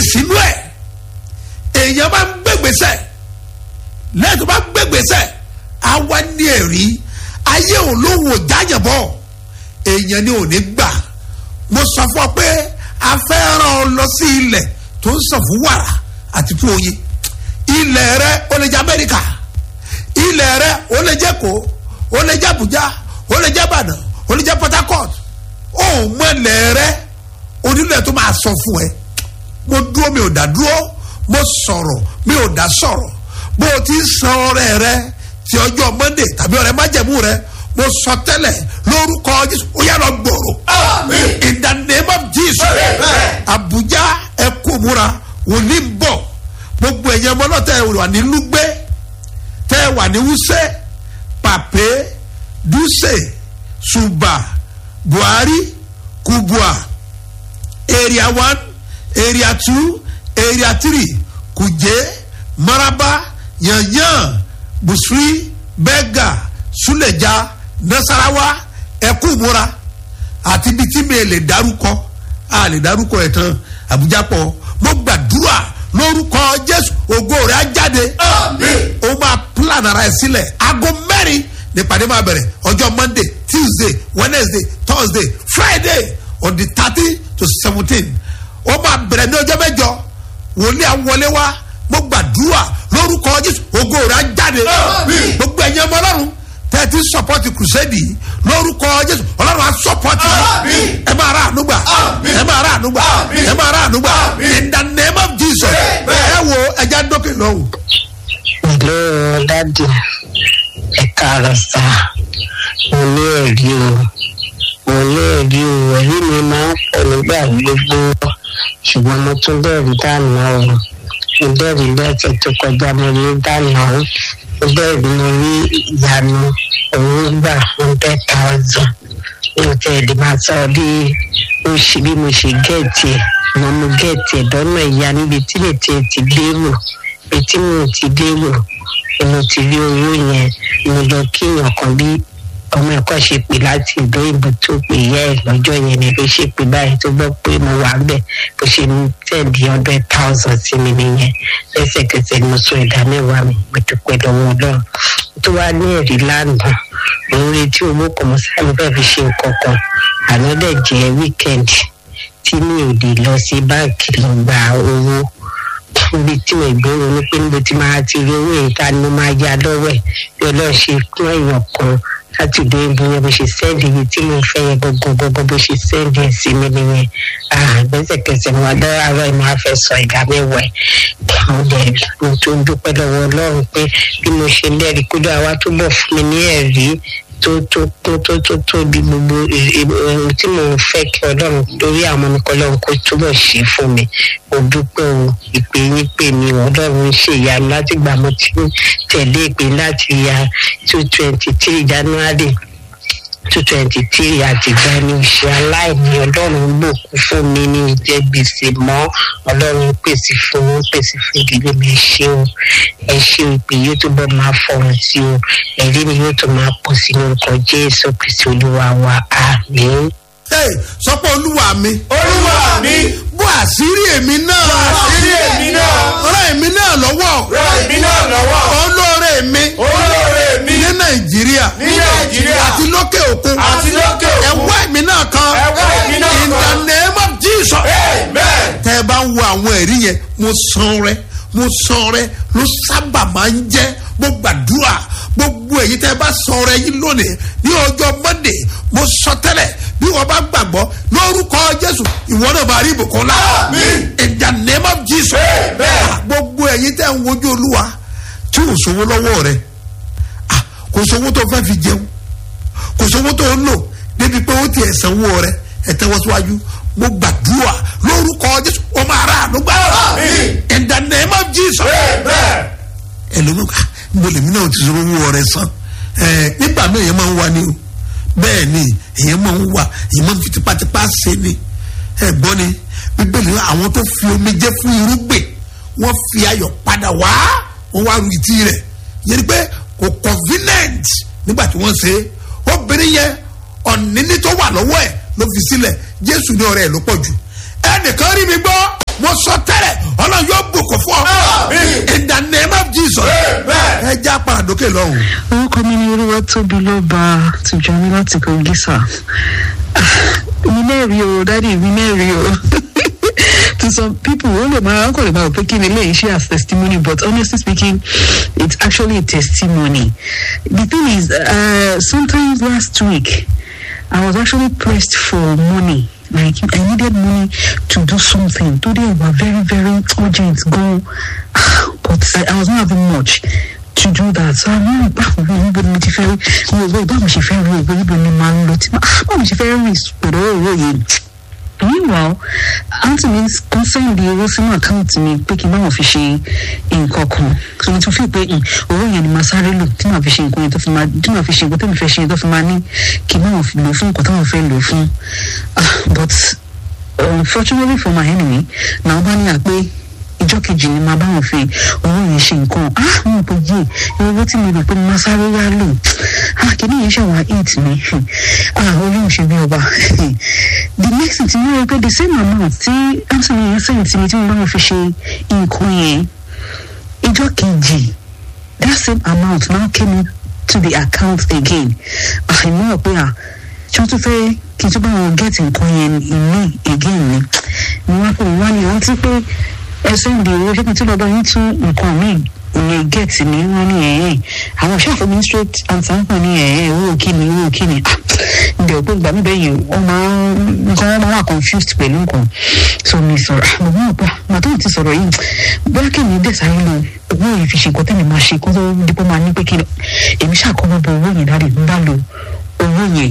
sínú ẹ̀ èèyàn bá ń gbégbèsè lẹ́yìn tó bá gbégbèsè àwa ní ẹ̀rí ayé òun ló wò jáyàbọ̀ èèyàn ni ò ní gbà mo sọ fún ọ pé a fẹ́ rán ọ lọ sí ilẹ̀ tó ń sàn fún wàrà àti fún oyin ilẹ̀ rẹ ó lè jẹ́ amẹ́ríkà ilẹ̀ rẹ ó lè jẹ́ kó ó lè jẹ́ abuja ó lè jẹ́ ìbàdàn ó lè jẹ́ port harcourt ó mọ ilẹ̀ rẹ onílẹ̀ tó máa sọ fún ẹ mo dúró mi ò dá dúró mo sọ̀rọ̀ mi ò dá sọ̀rọ̀ bó o ti san ọrẹ rẹ ti ọjọ́ monday tàbí ọrẹ májẹ̀mú rẹ mo sọ tẹ́lẹ̀ lórúkọ jésù ó yára gbòòrò in the name of jesus abuja ẹ kó múra wòlíì ń bọ̀ gbogbo ẹ̀yẹ ọmọ náà tẹ́ ẹ wà ní lúgbé tẹ́ ẹ wà ní wúsẹ́ pàpé dúsè ṣùbà buhari kubua area one area two area three kuje maraba yanyan busui bẹga suleja nasarawa ẹkúmura àti ibi tí mi lè darúkọ a lè darúkọ ẹ tán abuja pọ mo gbàdúrà lórúkọ jésù ògo rẹ á jáde ó máa plan ara ẹ sílẹ̀ aago mẹ́rin nípàdé máa bẹ̀rẹ̀ ọjọ́ monday tuesday wednesday thursday friday on the thirty to seventeen ó máa bẹ̀rẹ̀ ní ọjọ́ mẹ́jọ wòlíì àwọlé wa mo gbàdúrà lórúkọ jésù ògo rẹ á jáde gbogbo ẹ̀yin ọmọ ọlọ́run tẹ́tí sọpọ́tì kùsẹ́dì lórúkọ jésù ọlọ́run á sọpọ́tì ẹ máa rà ànúgbà ẹ máa rà ànúgbà ẹ máa rà ànúgbà in the name of jesus ẹ wo ẹja dókè lọ́wọ́. ìlú dádì ẹ̀ka àròsà mo ní ẹ̀rí o mo ní ẹ̀rí o ẹ̀rí mi máa ń pọ̀ nígbà gbogbo ṣùgbọ́n mo tún bẹ̀rù dáná o mo bẹ̀rù lẹ́sẹ̀ tó kọjá mo rí dáná o mo bẹ̀rù mo rí ìyanu owó gbà hundred thousand mi ò tẹ̀ lè máa sọ bí mo ṣe bí mo ṣe gẹ̀ẹ́tì ẹ̀ mo mo gẹ̀ẹ́tì ẹ̀ lọ́nà ìyá níbi tí lè tiẹ̀ ti lérò ibi tí mo ti lérò mo ti rí owó yẹn mo lọ kíyàn kan bí ọmọ ẹ̀kọ́ ṣe pè láti ìlú ìbò tó pè yẹ ẹ̀ lọ́jọ́ yẹn ni ló ṣe pè báyìí tó gbọ́ pé mo wà bẹ́ẹ̀ bó ṣe ń tẹ̀lé hundred thousand sí mi nìyẹn lẹ́sẹ̀kẹsẹ̀ ni mo sọ ìdá mẹ́wàá mi mo dúpẹ́ lọ́wọ́ ọlọ́run tó wá ní ẹ̀rí lánàá mo ń retí owó kan mo sáré fẹ́ fi ṣe nǹkan kan àná dẹ̀ jẹ́ weekend tí mi ò lè lọ sí báǹkì lọ gba owó níbi tí mo gbèrò ní pé níbo tí máa ti rí owó yìí ta ni mo máa ya lọ́wọ́ ẹ̀ bí ọlọ́run ṣe kún èèyàn kan láti ìlú ìbò yẹn bó ṣe sẹ́ndì ibi tí mo fẹ́ yẹn gbogbogbò bó ṣe sẹ́ndì ẹ̀ sí mi nìyẹn gbẹ́sẹ̀kẹsẹ̀ mo adọ́rọ̀ àárọ̀ ẹ̀ máa fẹ́ sọ ìdá mẹ́wàá ẹ̀ mo dẹ̀ mo tó ń dúpẹ́ lọ́wọ́ ọlọ́run pé bí mo ṣe lẹ́rìí kódà wá túbọ̀ fún mi ní ẹ̀rí tó tó tó tó tó tó bí gbogbo ohun tí mo fẹ́ kí ọlọ́run lórí àwọn ọmọ mi kọ́ kó túbọ̀ ṣe fún mi mo dúpẹ́ o ìpè yín pè mí ọlọ́run ṣe ìyanu láti gbà mo ti tẹ̀lé ìpè láti ya two twenty three january two twenty three àtìgbà ni ìṣe aláìní ọlọ́run gbòkú fún mi ní ìjẹ́ gbèsè mọ́ ọlọ́run pèsè fún wọn pèsè fún ìdílé mi ẹ ṣé o ẹ ṣé o ìpè yóò tó bọ́ máa fọ̀rọ̀ sí o ẹ̀rí mi yóò tó máa pọ̀ sí lórúkọ jésù kristu olúwa wa àmín. Hey, sọpọ olúwa mi. olúwa mi bó àṣírí èmi náà. àṣírí èmi náà ràn èmi náà lọ́wọ́. ràn èmi náà lọ́wọ́ olóore mi. olóore mi ní nàìjíríà. ní nàìjíríà àti lókè òkun. àti lókè òkun ẹ̀wọ́ èmi náà kan. ẹ̀wọ́ èmi náà in the kan name of jesus. amen tẹ́ ẹ bá ń wo àwọn ẹ̀rí yẹn mo san rẹ mo san rẹ ló sábà máa ń jẹ́ mo gbàdúrà gbogbo èyí tẹ́ ẹ bá san rẹ yín lónìí ní ọjọ́ monday mo sọ tẹ́lẹ̀ bí wọ́n bá gbàgbọ́ lórúkọ jésù ìwọ náà máa rí ìbùkún ńlá Àmín. in the name of jesus Amen. gbogbo èyí tẹ́ ń wojú olúwa tí ò sówó lọ́wọ́ rẹ ah, kò sówó tó fẹ́ fi jẹun kò sówó tó ń lò débi pé ó ti ẹ̀ sanwó rẹ ẹ̀ tẹ́wọ́ síwájú mo gbàdúrà lórúkọ jésù ó máa rà ànúgbà Àmín. in the name of jesus amen ẹlòmíràn ká mo lèmi náà ti sọ owó rẹ san ẹ nígbà míì èèyàn máa ń wá ní o bẹ́ẹ̀ ni èèyàn máa ń wà èèyàn máa ń fi tipátipá ṣe ni ẹ gbọ́ ni bíbélì ní àwọn tó fi omi jẹ́ fún irúgbìn wọ́n fi ayọ̀ padà wá wọ́n wá ru ìtì rẹ̀ yẹn ni pé kò convenient nígbà tí wọ́n ṣe é obìnrin yẹn ọ̀nìní tó wà lọ́wọ́ ẹ̀ ló fi sílẹ̀ jésù ní ọ̀rẹ́ ẹ̀ ló pọ̀ jù ẹnìkan rí mi gbọ́ mo sọ tẹ́lẹ̀ dókè lọ́hùn. orúkọ mi ni olúwa tóbi lọ́ba tìjọ́ni láti kògísà mi mẹ́rin o dádì mi mẹ́rin o to some people wọ́n lè máa kọ́ lè máa rò pé kí ni eléyìí ṣe as testimony but honestly speaking it's actually a testimony the thing is uh, sometimes last week I was actually pressed for money like I needed money to do something today were very very urgent go but I, I was not having much to do that so àwọn ìgbà wo níbo ni mo ti fẹ́ rí wo wo báwo ṣe fẹ́ rí owó níbo ni màá ń lọ tí báwo ṣe fẹ́ rí pẹ̀lú owó yìí meanwhile aunty mi concern di owó sínú àkáǹtì mi pé kí n báwọn fi ṣe nǹkan kan so mo tún fi pé owó yẹn ni màá sáré lò tí màá fi ṣe nǹkan yẹn tó fi máa tí màá fi ṣe nǹkan tó mi fẹ́ ṣe tó fi máa ní kí n báwọn fi lò fún nǹkan táwọn fẹ́ lò fún ah but unfortunately for my enemy na wọn bá ní àpé ìjọ kejì ni màá báwọn fi owó yẹn ṣe nǹkan ah mo kò yé owó tí mo rò pé mo máa sáré yá lò ah kìíní yẹn ṣàwọn eight mi ah olóhùn ṣe bí ọba the next thing ti ní rí pé the same amount tí anthony yẹn sẹ́yìn tí mi tí mo báwọn fi ṣe nǹkan yẹn ìjọ kejì that same amount now came to the account again ah ìmọ̀ ọ̀ pé ah tí wọ́n tún fẹ́ kí n tún bá wọn get nǹkan yẹn ìmí again ni ni wọ́n pè wọ́n ní wọ́n ti pé ẹsẹ̀ ń di owó ṣé kí n tún lọ́dọ̀ yín tún nǹkan míì ìyẹn get ni wọ́n ní ẹ̀yẹ́ àwọn ṣáà fún mi straight answer ń pè ní ẹ̀yẹ́ owó kíni owó kíni ah ǹdẹ̀ òpin ìgbà mi bẹ́ẹ̀ yìí wọ́n máa ń nǹkan wọn máa wà confused pẹ̀lú nǹkan so mi sọ̀rọ̀ mo mọ̀ pa màtó ti sọ̀rọ̀ yìí bóyá kí mi dẹ̀ sáré lọ owó yìí fi ṣe nǹkan tẹ́lẹ̀ máa ṣe kó tó dípò máa ní pé kí èmi ṣàkóso bọ owó yẹn dáre ń bá lo owó yẹn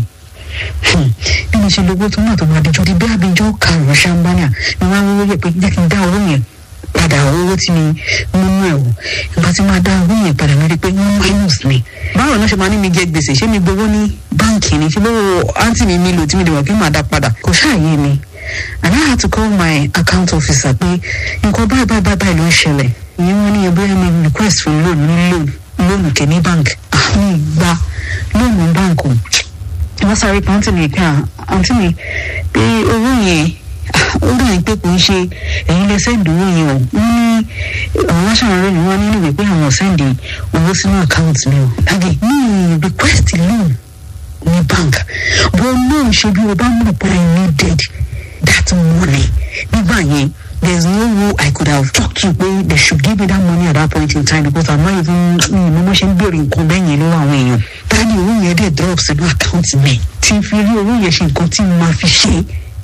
bí mo ṣe lówó tó náà tó máa dijọ́ di bí abijọ́ karùn-ún ṣàǹbánà ni wọ́n á wọ́wọ́ yẹ pé jẹ́ kí n dá owó yẹn padà owó tí mi mú mú ẹ̀ wò ìgbà tí máa dá owó yẹn padà mi rí pé wọ́n minus mi. báwo ló ṣe máa ní mi jẹ gbèsè ṣé mi gbowó ní báǹkì ni ṣé lówó àǹtí mi mi lò tí mi dìbò kí n máa dá padà kò ṣàyè mi. and I had to call my account officer pé nǹkan báyìí báyìí báyìí ló ń ṣẹlẹ̀ ìyẹn wọ́n ní ẹgbẹ́ mi request for loan ní loan loan kẹ́ní bank àmì ìgbà loan bank o wọ́n sáré pé àǹtí mi pé àǹtí mi pé owó yẹn ó dà ní pé kò ń ṣe ẹ̀yin lè sẹ́ǹdì owó yẹn o wọ́n ní àwọn aṣáájú ni wọ́n nílò pé àwọn sẹ́ǹdì owó sínú àkáǹtì mi o dàgé ní request loan ní bank bó loan ṣe bí o bá mọ̀ pé I needed that money nígbà yẹn there's no way I could have talked to pé they should give me that money at that point in time because I'm not even mi mo ṣe ń béèrè nǹkan bẹ́ẹ̀ yẹn lọ́wọ́ àwọn èèyàn dáàdi owó yẹn dẹ̀ drop sínú àkáǹtì mi tí n fi rí owó yẹn ṣe nǹkan tí mo máa fi ṣe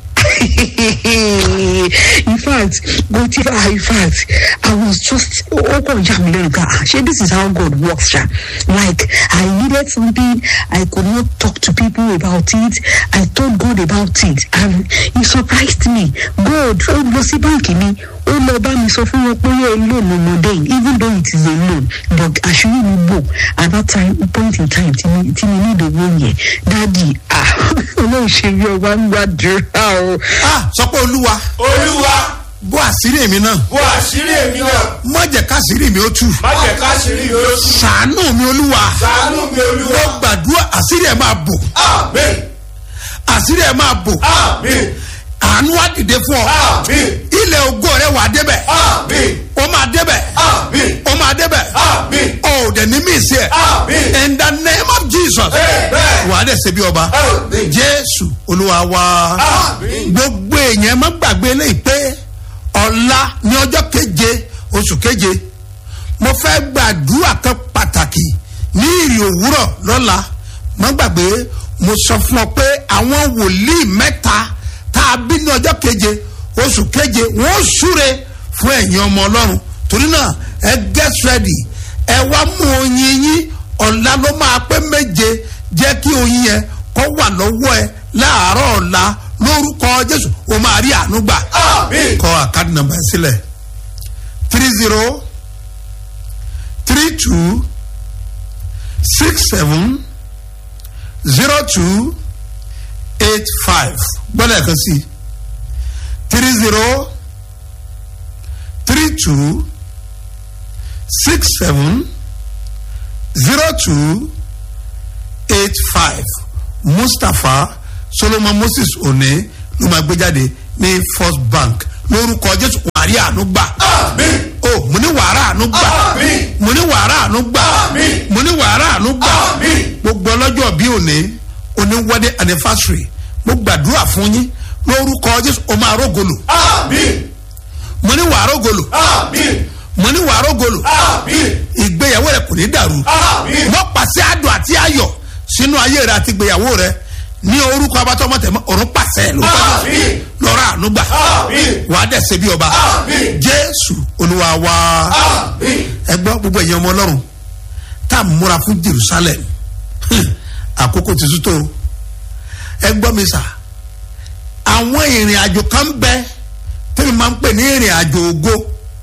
in fact go ti fa in fact i was just ó kàn já mi lẹ́nu ká ṣé this is how God works ṣá like i needed something i could not talk to people about it i told God about it and he surprised me God ó lọ sí báǹkì mi ó lọ bá mi sọ fún wọn pé yẹ loan ọmọdé yìí even though it is a loan but àṣírí mi bò at that time point in time tí mi tí mi ní ìdòwò yẹn dáàdi ah olóhùn ṣe bí ọba ń gbàdúrà o. ah sọ pé olúwa olúwa bó àṣírí èmi náà bó àṣírí èmi náà má jẹ́ káṣírí mi ó tú má jẹ́ káṣírí mi ó tú ṣàánú mi olúwa ṣàánú mi mo olúwa gbàdúrà àṣírí ẹ̀ máa bò àmín àṣírí ẹ̀ máa bò àmín àánú á dìde fún ọ àmín ilẹ̀ ògo rẹ wà débẹ̀ àmín ó máa débẹ̀ àmín ó máa débẹ̀ àmín ó dẹ̀ ní mí sí ẹ̀ àmín in the name of Jesus Amen. wà á dẹ̀ ṣe bí ọba àmín Jésù olúwa wa àmín gbogbo èèyàn má gbàgbé eléyìí pé ọ̀la ní ọjọ́ keje oṣù keje mo fẹ́ gbàdúrà kan pàtàkì ní ìrì òwúrọ̀ lọ́la má gbàgbé mo sọ fún ọ pé àwọn wòlíì mẹ́ta tá a bí ní ọjọ́ keje oṣù keje wọ́n súre fún ẹ̀yin ọmọ ọlọ́run torí náà ẹ get ready ẹ wá mú oyin yín ọ̀la ló máa pé méje jẹ́ kí oyin yẹn kó wà lọ́wọ́ ẹ láàárọ̀ ọ̀la lórúkọ jésù o máa rí àánú gbà àmín kọ àkáàdì nàmbà yẹn sílẹ̀ three zero three two six seven zero two eight five gbọ́dọ̀ ẹ̀kan sí three zero three two six seven zero two eight five mustapha solomon moses one ló máa gbé jáde ní first bank lórúkọ jésù wàrí àánú gbà àmín o mo ní wàrà àánú gbà Àmín. mo ní wàrà àánú gbà Àmín. mo ní wàrà àánú gbà Àmín. gbogbo ọlọ́jọ́ bí òní òní wedding anniversary mo gbàdúrà fún yín lórúkọ jésù o máa rógolo Àmín. mo ní wàá rógolo Àmín. mo ní wàá rógolo Àmín. ìgbéyàwó rẹ kò ní dàrú Àmín. wọ́n pàṣẹ àdùn àti ayọ̀ sínú ayé rẹ àti ìgbéyàwó rẹ ní orúkọ abatọ́mọtẹ̀mọ́ ọ̀run pàṣẹ lórúkọ Jésù. Àmín. lọ́rọ̀ ànúgbà Àmín. wàá dẹ̀ ṣe bí ọba Àmín. jésù olúwa wa Àmín. ẹ gbọ́ gbogbo ẹ̀yin ọmọ ọlọ́run tá a múra fún jerusalem Hmm, àkókò ti sútó o. ẹ gbọ́ mi sà àwọn ìrìn àjò kan bẹ tẹ́mi máa ń pè ní ìrìn àjò ògo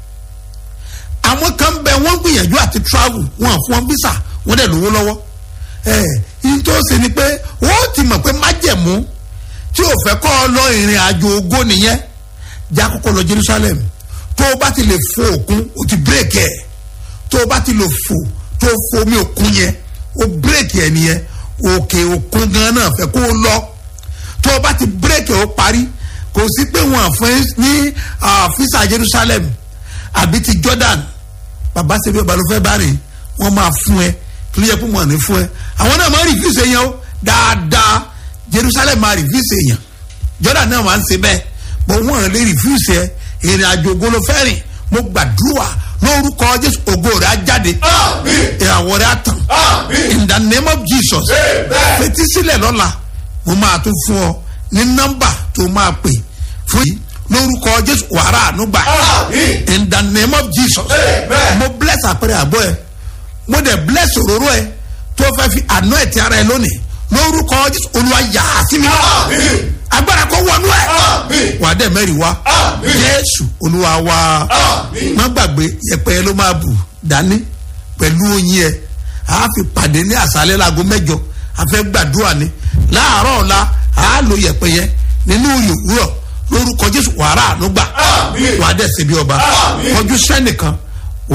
àwọn kan bẹ wọ́n gbìyànjú àti travel wọn fún wọn visa wọ́n dẹ̀ lówó lọ́wọ́ ẹ yín tó ṣe ni pé wọ́n ti mọ̀ pé májẹ̀mú tí o fẹ́ kọ́ ọ lọ ìrìn àjò ògo nìyẹn já kọ́kọ́ lọ jerusalem tó o bá ti lè fo òkun o ti bírèkì ẹ̀ tó o bá ti lè fò tó o fo omi òkun yẹn o bírèkì ẹ̀ nìyẹn òkè òkun gan náà fẹ́ kó o lọ tó o bá ti bírèkì ẹ̀ o parí kò sí pé wọn àfẹ́ ní ah, fisa jerusalem àbí ti jordan bàbá ṣebí ọba ló fẹ́ bá rìn wọ́n máa fún ẹ kí ló yẹ kó wọn ní fún ẹ àwọn náà máa rìfíìsì èèyàn o dáadáa jerusalem máa rìfíìsì èèyàn jordan náà máa ń ṣe bẹ́ẹ̀ bọ́ wọ́n lè rìfíìsì ẹ ìrìn àjò ògo ló fẹ́ rìn mo gbàdúrà lórúkọ jésù ògo rẹ̀ á jáde Àmín. ìràwọ̀ rẹ̀ á tàn Àmín. in the name of jesus Amen. fetí sílẹ̀ lọ́la mo máa tún fún ọ ní nọ́mbà tó máa pè fún yìí lórúkọ jésù wàrà ànúgbà Àmín. in the name of jesus Amen. mo bless àpẹẹrẹ àbọ̀ ẹ mo dẹ̀ bless òróró ẹ tó fẹ́ fi àná ẹ̀ ti ara ẹ lónìí lórúkọ jésù olúwa yà á sí mi Àmín. agbára kó wọnú ẹ Àmín. wà á dẹ̀ mẹ́rin wá Àmín. jésù olúwa wá Àmín. má gbàgbé yẹpẹ ló máa bù dání pẹ̀lú oyin ẹ a fi pàdé ní àṣálẹ́ láago mẹ́jọ a fẹ́ gbàdúrà ni láàárọ̀ ọ̀la a lo yẹpẹ yẹn nínú ìwúrọ̀ lórúkọ jésù wàrà ànúgbà Àmín. wà á dẹ̀ ṣe bí ọba Àmín. kọjú sẹ́nìkan